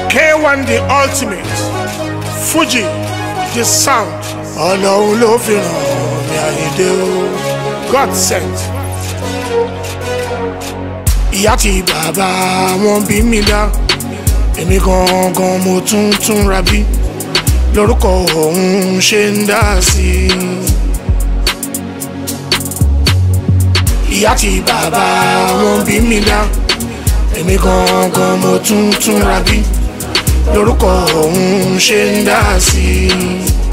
K1 the ultimate Fuji the sound ọlọ́run ló fi ràn mí àyíndé o God sent. ìyá tí bàbá wọn bí mi dá èmi gangan mo tún tún ra bí lórúkọ òun ṣe ń dá sí i. ìyá tí bàbá wọn bí mi dá èmi gangan mo tún tún ra bí lórúkọ òun ṣe ń dá sí i.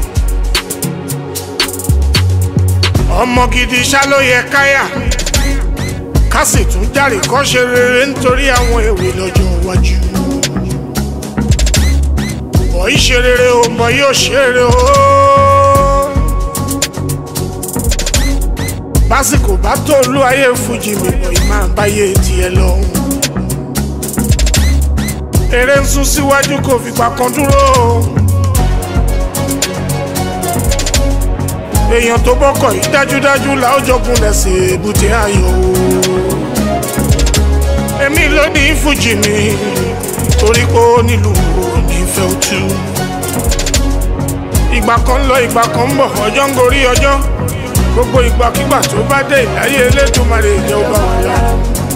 ọmọ gidi ṣá ló yẹ káyà ká sì tún járe kọ́ ṣe rere nítorí àwọn èwe lọ́jọ́ iwájú. bọ̀yì ṣe rere o bọ̀yì ò ṣe rere o. básìkò bá tó olú ayé fújì mi bọ̀yì máa báyé tiẹ̀ lọ́hùn. eré ń sún síwájú kò fìgbà kan dúró o. èèyàn tó bọ́kọ̀ yìí dájúdájú làó jọgún lẹ́sẹ̀ èbúté ayọ̀ o. èmi ló ní fújì mi torí pé ó nílùú onífẹ́ òtú. ìgbà kan lọ ìgbà kan ń bọ̀ ọjọ́ ń gorí ọjọ́ gbogbo ìgbàkigbà tó bá dé ìláyé elédùnmarè jẹ́ ó bá wà lára.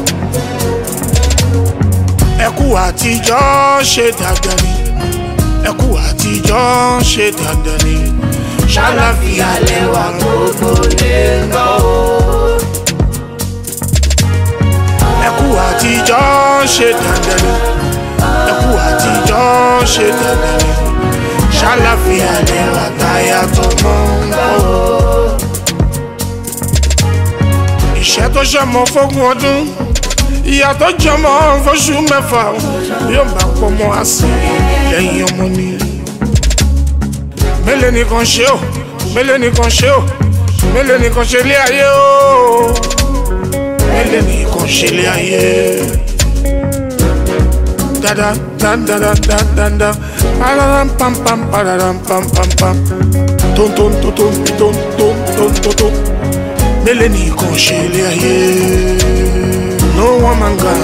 ẹkú àtijọ́ ṣe dandan ni ẹkú àtijọ́ ṣe dandan ni ṣàlàfíà lẹwà gbogbo lè gbọ́ o. ẹkú àtijọ́ ṣe dandan ni ẹkú àtijọ́ ṣe dandan ni ṣàlàfíà lẹwà táyà tó mọ́ ń bọ̀ o. ìṣẹ́ tó ṣọmọ fógún ọdún ìyá tó jọmọ fóṣù mẹ́fà yóò bá pọ̀ mọ́ àsì lẹ́yìn ọmọ ni mélòó nìkan ṣe o mélòó nìkan ṣe o mélòó nìkan ṣe lé ayé o mélòó nìkan ṣe lé ayé. Dada da da da da da da pararam pam pam pararam pam pam pam ton ton ton ton ton ton ton ton ton mélòó nìkan ṣe lé ayé. No one man gan.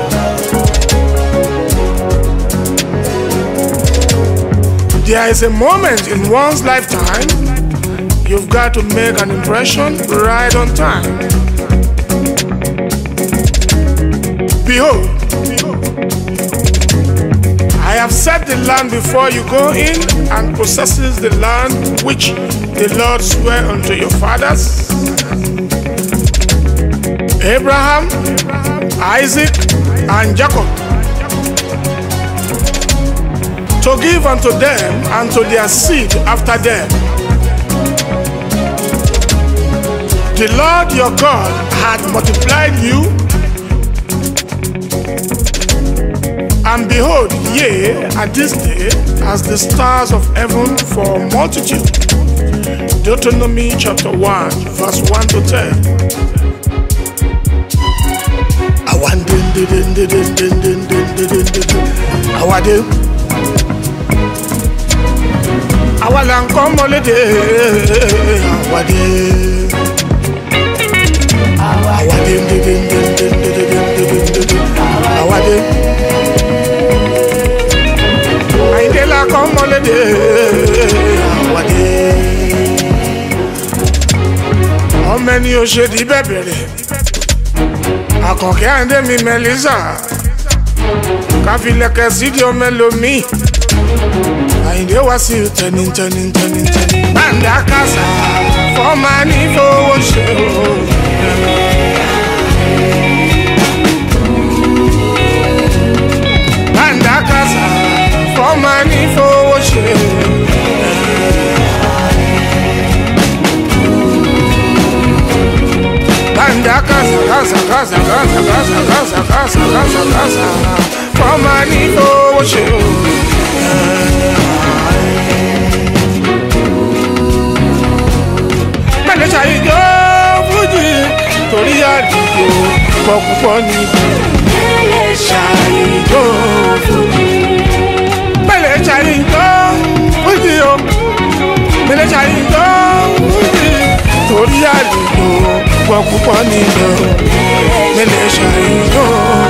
There is a moment in one's lifetime you've got to make an impression right on time. Behold, I have set the land before you go in and possesses the land which the Lord sware unto your fathers Abraham, Isaac, and Jacob to give unto them and to their seed after them. The Lord your God had multiplied you, and behold, yea, at this day, as the stars of heaven for multitude. Deuteronomy chapter 1, verse 1 to 10. Awan din din din din din din din din din din din. Awade. Àwa là ń kọ́ mọ́lédè. Awade. Awade din din din din din din din din din din. Awade. Àyìndé là kọ́ mọ́lédè. Awade. Ọmọ ẹni ò ṣe di bẹ́ẹ̀ bẹ̀rẹ̀ àkànkẹ́ àndé mi mẹ́lísà káfílẹ̀kẹ̀ sídìí ọmọ ẹlòmíì àyìndé wá sí tẹni tẹni tẹni tẹni. bàǹdà kásá fọ́ọ̀mà ní fowó ṣe o. bàǹdà kásá fọ́ọ̀mà ní fowó ṣe o. Banda casa, casa, casa, casa, casa, casa, casa, casa, casa. Fọ́ọ̀mà ní owó ṣe o. Mẹ́lẹ̀ ṣàyíjọ́ fújì torí àdìgbò pọ̀ púpọ̀ ní. Mẹ́lẹ̀ Ṣàyíjọ́ fújì. Mẹ́lẹ̀ ṣàyíjọ́ fújì o. Mẹ́lẹ̀ ṣàyíjọ́ fújì torí àdìgbò pọ̀ púpọ̀ nínú mẹ́lẹ̀ ṣàyíjọ́